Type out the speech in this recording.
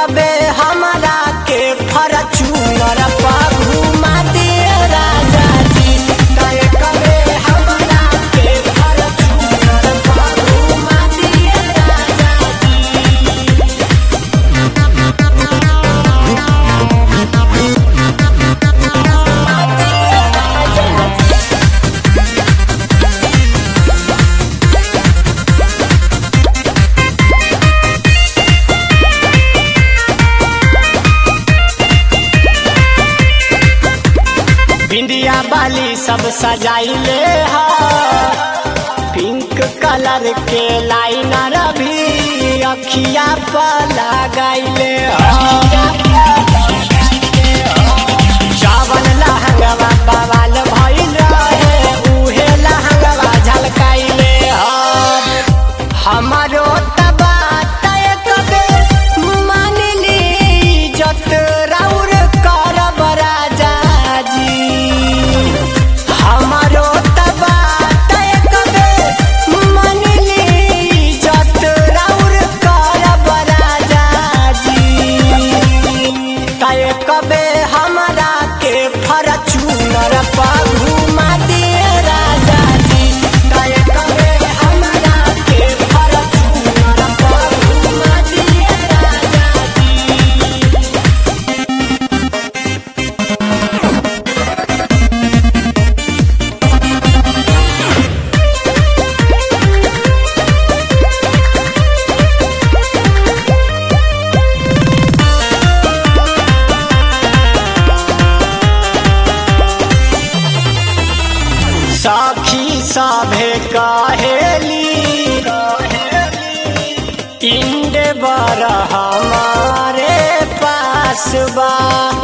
कबे हमरा के फरचूनर पर घुमा दिए राजा जी तय कबे हमरा के फरचूनर पर घुमा दिए राजा जी बिंदिया बाली सब सजाइले हा पिंक कलर के लाइनर भी अखिया पर लगाइले चावल लहंगवा बवाल भइल रहे उहे लहंगवा झलकाइले हमारो तबा तय कबे मान ली जत राउर करब राजा जी हमारो तबा तय कबे मान ली जत राउर करब राजा जी तय कबे हमरा के फरचूनर पर घुमा दिए राजा जी तय कबे हमरा के फरचूनर पर घुमा दिए राजा जी सखी सभे कहेली इंड बर हमारे पास बा